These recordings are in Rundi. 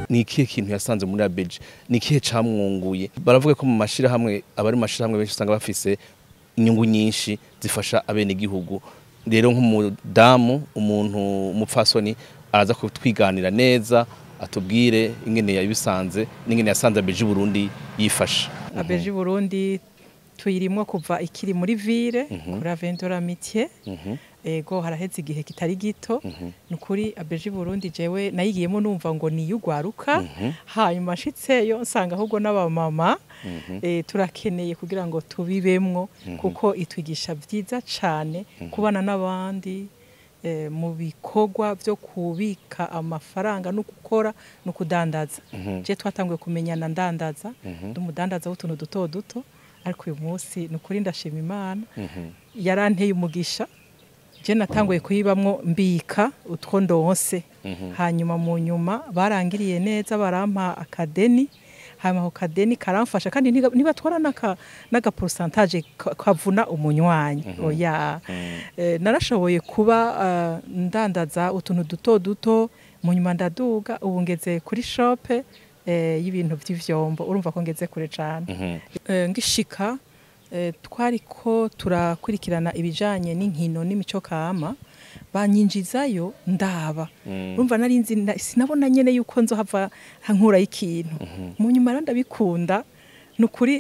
ni ikihe kintu yasanze muri abeji ni ikihe camwunguye baravuga ko mu mashirahamwe abari mu mashirahamwe benshi usanga bafise inyungu nyinshi zifasha abenegihugu rero nk'umudamu umuntu umupfasoni araza kutwiganira neza atubwire ingene yabisanze n'ingene yasanze abeji Burundi yifasha abeji Burundi tuyirimwo kuva ikiri muri ville kuri Aventura Mitié ego haraheze igihe kitari gito nukuri abeji Burundi jewe nayigiyemo numva ngo niyugwaruka hanyuma nshitseyo nsanga ahubwo n'abamama eh, turakeneye kugira ngo tubibemwo kuko itwigisha vyiza cane kubana n'abandi eh, mu bikorwa vyo kubika amafaranga no gukora no kudandaza je twatanguye kumenyana ndandaza ndumudandaza w'utuntu duto duto ariko uyu munsi ni ukuri ndashima imana yaranteye umugisha je natanguye kuyibamwo mbika utwo ndonse hanyuma mu nyuma barangiriye neza barampa akadeni hanyuma ako kadeni karamfasha kandi ntiga- ntibatwara n'aka- n'agaporusantaje ka- kavuna umunywanyi oya Eh, narashoboye kuba eh, ndandaza utuntu duto duto mu nyuma ndaduga ubu ngeze kuri shope eh, y'ibintu by'ivyombo urumva ko ngeze kure cane Eh, ngishika eh, twariko turakurikirana ibijanye n'inkino n'imico kama banyinjizayo ndaba urumva nari nzi na- sinabona nyene yuko nzohava nkura ikintu mu nyuma rero ndabikunda ni ukuri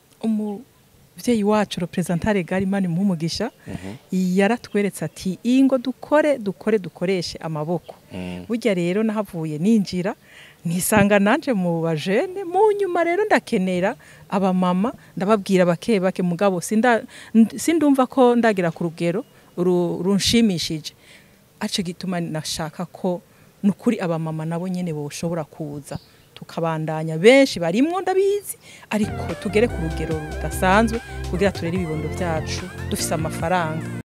umuvyeyi wacu representare garimani muhumugisha yaratweretse ati ingo dukore dukore dukoreshe amaboko burya rero nahavuye ninjira nisanga nanje mu bajene mu nyuma rero ndakenera abamama ndababwira bake bake mugabo sinda nd- sindumva ko ndagira ku rugero ru- runshimishije aco gituma nashaka ko nukuri abamama nabo nyene boshobora kuza tukabandanya benshi barimwo ndabizi ariko tugere ku rugero rudasanzwe kugira turere ibibondo byacu dufise amafaranga